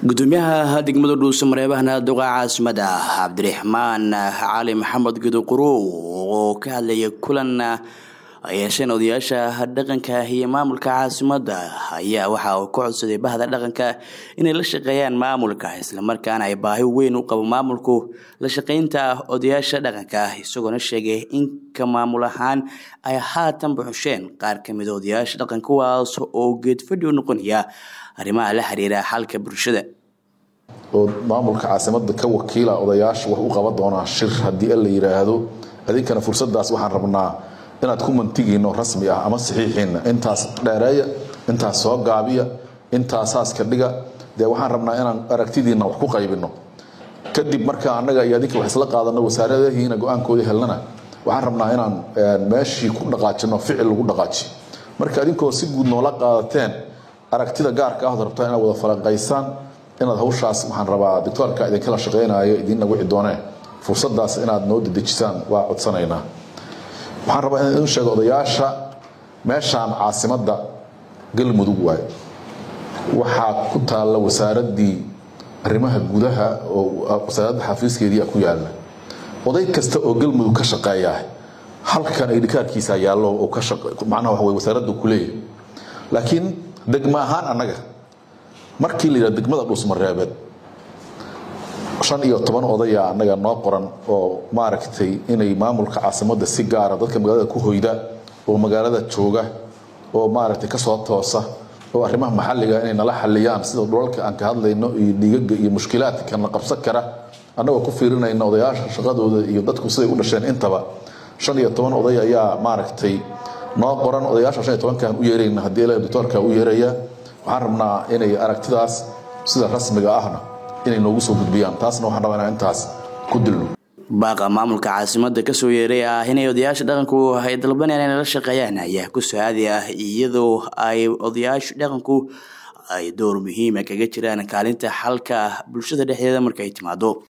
gudoomiyaha degmada dhuuse mareebahana duqa caasimada cabdiraxmaan cali maxamed guduqurow oo ka hadlaya kulan ay yeesheen odayaasha dhaqanka iyo maamulka caasimada ayaa waxa uu ka codsaday bahda dhaqanka inay la shaqeeyaan maamulka islamarkaana ay baahi weyn u qabo maamulku la shaqeynta odayaasha dhaqanka isagoona sheegay in ka maamul ahaan ay haatan buxusheen qaar kamida odayaasha dhaqan kuwaas oo geedfadhi u noqonaya arrimaha la xiriira xalka bulshada oo maamulka caasimada ka wakiila odayaasha wax u qaban doonaa shir haddii la yiraahdo adinkana fursadaas waxaan rabnaa inaad ku mantigiino rasmi ah ama saxiixiina intaas dheereeya intaas soo gaabiya intaasaas ka dhiga dee waxaan rabnaa inaan aragtidiina wax ku qaybino kadib marka annaga iyo adinka wax isla qaadano wasaaradahiina go-aankooda helnana waxaan rabnaa inaan meeshii ku dhaqaajino ficil lagu dhaqaajiyo marka adinkoo si guud noola qaadateen aragtida gaarka ahod rabtaa inaad wada falanqaysaan inaad hawshaas waxaan rabaa doctoorka idinkala shaqaynayo idinna wici doonee fursadaas inaad noo dedejisaan waa codsanaynaa waxaan rabaa in idin sheego odayaasha meeshaan caasimadda galmudug waaye waxaa ku taalla wasaaraddii arrimaha gudaha oo wasaaradda xafiiskeedii ku yaalla oday kasta oo galmudug ka shaqeeyaa halkan ay dhikaarkiisa yaallo oo ka macnaha waxa weye wasaaradda ku leeyahay laakiin degma ahaan annaga markii la yidhahdo degmada dhuusmareebeed shan iyo toban odaya annaga noo qoran oo maaragtay inay maamulka caasimadda si gaara dadka magaalada ku hoyda oo magaalada jooga oo maaragtay kasoo toosa oo arrimaha maxalliga inay nala xaliyaan sida dhulalka aan ka hadlayno iyo dhiigaga iyo mushkilaadka na qabsan kara annagoo ku fiirinayna odayaasha shaqadooda iyo dadku siday u dhasheen intaba shan iyo toban oday ayaa maaragtay noo qoran odayaasha shan iyo tobankaan u yeerayna haddii ilaahay doctoorka u yeeraya waxaan rabnaa inay aragtidaas sida rasmiga ahna inay noogu soo gudbiyaan taasna waxaan rabaa inaan intaas ku dilno baaqa maamulka caasimada kasoo yeeray ah inay odayaasha dhaqanku ay dalbanayaan inay la shaqeeyaan ayaa ku so-aadi ah iyadoo ay odayaasha dhaqanku ay door muhiima kaga jiraan kaalinta xalka bulshada dhexdeeda markay timaado